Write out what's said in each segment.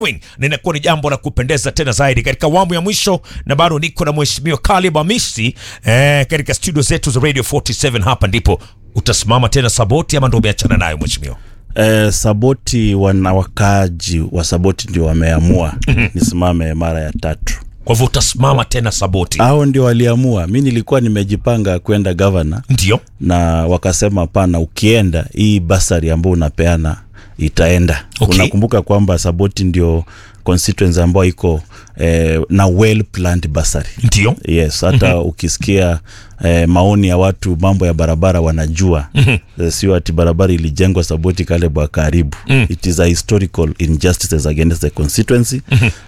na inakuwa ni jambo la kupendeza tena zaidi katika awamu ya mwisho, na bado niko na mheshimiwa Kalib Hamisi eh, katika studio zetu za Radio 47. Hapa ndipo utasimama tena Saboti ama ndo umeachana nayo mheshimiwa? Eh, Saboti wana wakaaji wa Saboti ndio wameamua nisimame mara ya tatu. Kwa hivyo utasimama tena Saboti? Hao ndio waliamua. Mi nilikuwa nimejipanga kwenda gavana Ndio. na wakasema pana, ukienda hii basari ambayo unapeana itaenda. Okay. Unakumbuka kwamba Saboti ndio constituency ambayo iko eh, na well planned basari. Ndio. Yes, hata ukisikia eh, maoni ya watu mambo ya barabara wanajua eh, sio ati barabara ilijengwa Saboti kale bwa karibu. It is a historical injustices against the constituency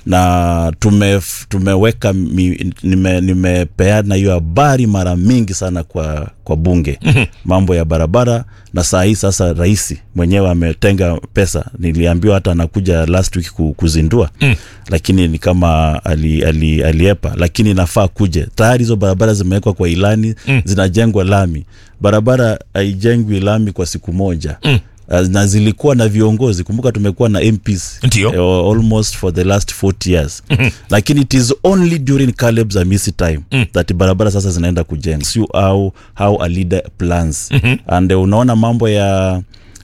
na tume, tumeweka mi, nime, nimepeana hiyo habari mara mingi sana kwa, kwa bunge mambo ya barabara, na saa hii sasa rais mwenyewe ametenga pesa. Niliambiwa hata anakuja last week ku- kuzindua lakini ni kama ali, ali, aliepa, lakini nafaa kuje. Tayari hizo barabara zimewekwa kwa ilani zinajengwa lami. Barabara haijengwi lami kwa siku moja Uh, na zilikuwa na viongozi. Kumbuka tumekuwa na MPs Ndio. eh, almost for the last 40 years lakini it is only during Caleb's Amisi time that barabara sasa zinaenda kujenga, sio how, how a leader plans and eh, unaona mambo ya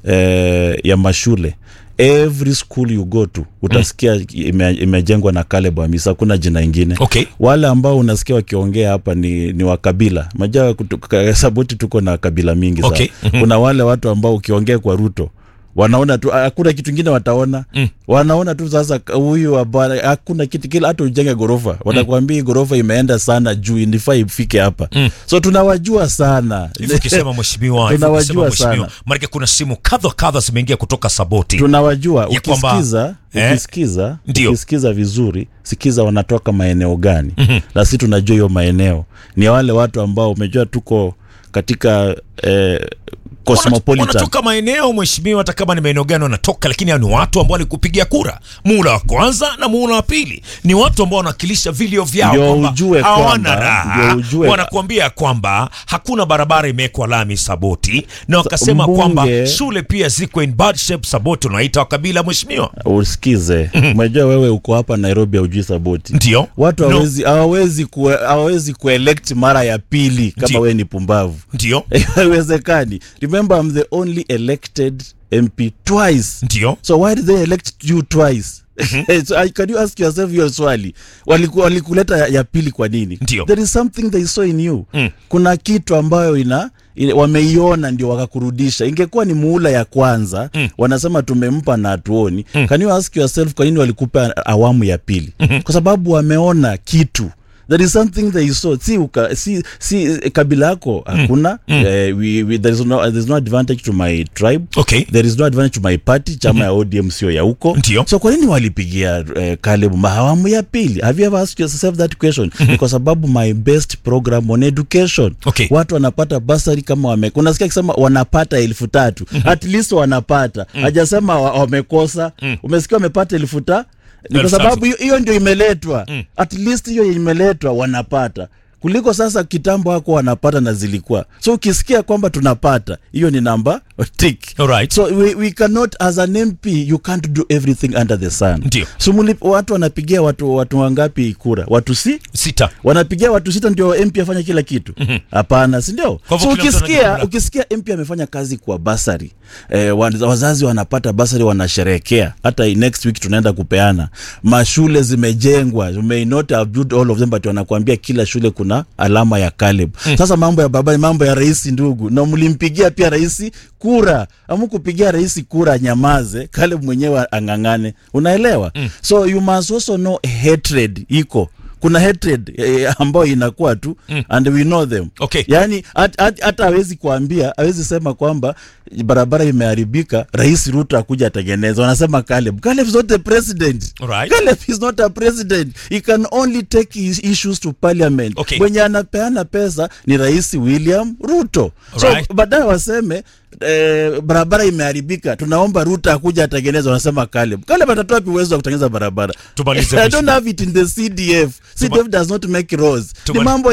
eh, ya mashule every school you go to utasikia ime, imejengwa na Caleb Amisi, hakuna jina ingine Okay. wale ambao unasikia wakiongea hapa ni, ni wa kabila majaa Saboti tuko na kabila mingi sana. Okay. Kuna wale watu ambao ukiongea kwa Ruto wanaona tu hakuna kitu ingine wataona wanaona tu sasa huyu habari hakuna kitu kila hata ujenge gorofa watakwambia hii gorofa imeenda sana juu inifaa ifike hapa so tunawajua sana Hivyo ukisema mheshimiwa, hivyo Tunawajua ukisema mheshimiwa, sana. maanake kuna simu kadha kadha zimeingia kutoka Saboti. tunawajua Ya kwamba- ukisikiza Eh? ukisikiza Ndio. ukisikiza vizuri sikiza wanatoka maeneo gani na si tunajua hiyo maeneo ni wale watu ambao umejua tuko katika eh, cosmopolitan wanatoka maeneo mheshimiwa, hata kama ni maeneo gani wanatoka, lakini hao ni watu ambao walikupigia kura muhula wa kwanza na muhula wa pili. Ni watu ambao wanawakilisha vilio vyao, Ndio kwamba ujue hawana kwamba- raha. ndio ujue- Wanakuambia kwamba hakuna barabara imewekwa lami Saboti, na wakasema mbunge- kwamba shule pia ziko in bad shape Saboti. Unaita wakabila mheshimiwa, usikize umejua wewe uko hapa nairobi aujui saboti ndio watu No. hawezi hawawezi kue, hawawezi kuelect mara ya pili kama Ndio. wewe ni pumbavu ndio haiwezekani remember I'm the only elected mp twice ndio so why did they elect you twice so, I- can you ask yourself hiyo swali Waliku- walikuleta ya, ya pili kwa nini Ndio. there is something they saw in you kuna kitu ambayo ina, ina wameiona ndio wakakurudisha ingekuwa ni muula ya kwanza wanasema tumempa na hatuoni can you ask yourself kwa nini walikupa awamu ya pili kwa sababu wameona kitu there is something they saw si, uka, si, si eh, kabila yako hakuna eh, we, we, there, is no, there is no advantage to my tribe Okay. there is no advantage to my party chama ya ODM sio ya huko Ndio. so kwa nini walipigia eh, Caleb mahawamu ya pili have you ever asked yourself that question ni kwa sababu my best program on education Okay. watu wanapata basari kama wame unasikia akisema wanapata elfu tatu at least wanapata hajasema wa- wamekosa umesikia wamepata elfu ta ni kwa Elfu tatu. sababu hiyo- hiyo ndio imeletwa at least hiyo imeletwa wanapata kuliko sasa kitambo hako wanapata na zilikuwa so ukisikia kwamba tunapata hiyo ni namba tick Alright. so we, we cannot as an mp you can't do everything under the sun Ndio. so muli, watu wanapigia watu watu wangapi kura watu si sita wanapigia watu sita ndio mp afanya kila kitu hapana si ndio Kwa hivyo so kila mtu ukisikia anajua ukisikia mp amefanya kazi kwa basari eh, wa- wazazi wanapata basari wanasherehekea hata next week tunaenda kupeana mashule zimejengwa you may not have built all of them but wanakuambia kila shule kuna alama ya Caleb sasa mambo ya baba ni mambo ya rais ndugu na mlimpigia pia rais kura amukupigia rais kura nyamaze Caleb mwenyewe ang'ang'ane unaelewa so you must also know hatred iko kuna hatred eh, ambayo inakuwa tu and we know them Okay. yani hat- hat- hata hawezi kuambia hawezi sema kwamba barabara imeharibika rais ruto akuja atengeneza wanasema Caleb Caleb is not a president Alright. Caleb is not a president he can only take his issues to parliament Okay. mwenye anapeana pesa ni rais william ruto Alright. so baadaye waseme Eh, barabara imeharibika tunaomba ruto akuja atengeneza wanasema Caleb Caleb atatoa wapi uwezo wa kutengeneza barabara Tumalize I mwisho. don't have it in the CDF CDF does not make roads ni Tumali- mambo ya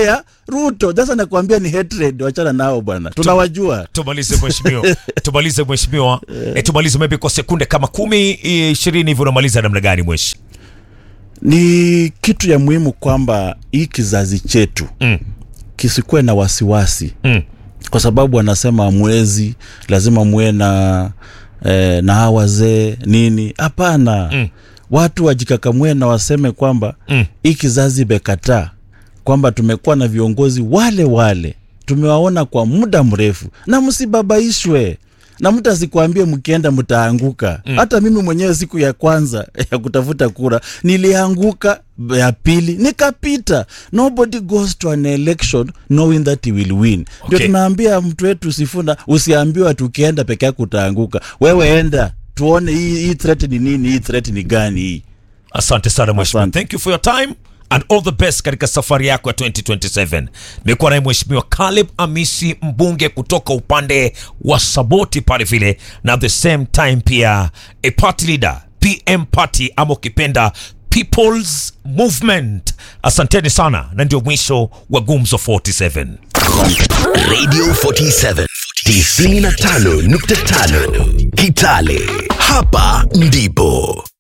ruto sasa nakwambia ni hatred wachana nao bwana tunawajua tumalize mheshimiwa tumalize mheshimiwa e, tumalize maybe kwa sekunde kama kumi i- ishirini hivyo unamaliza namna gani mweshi ni kitu ya muhimu kwamba hii kizazi chetu Mm. kisikuwe na wasiwasi Mm. kwa sababu wanasema mwezi lazima muwe na eh, na hawa wazee nini hapana Mm. watu wajikakamue na waseme kwamba Mm. hii kizazi imekataa kwamba tumekuwa na viongozi wale wale tumewaona kwa muda mrefu na msibabaishwe na mtu asikwambie mkienda mtaanguka mm. hata mimi mwenyewe siku ya kwanza ya kutafuta kura nilianguka ya pili nikapita nobody goes to an election knowing that he will win ndio Okay. tunaambia mtu wetu sifuna usiambiwa tukienda peke yako utaanguka wewe enda tuone hii, hii threat ni nini hii threat ni gani hii asante sana mheshimiwa Asante. thank you for your time and all the best katika safari yako ya 2027 nimekuwa naye mheshimiwa Caleb Amisi mbunge kutoka upande wa Saboti pale vile na at the same time pia a party leader PM party ama ukipenda People's Movement asanteni sana na ndio mwisho wa Gumzo 47 Radio 47 95.5 Kitale. Hapa ndipo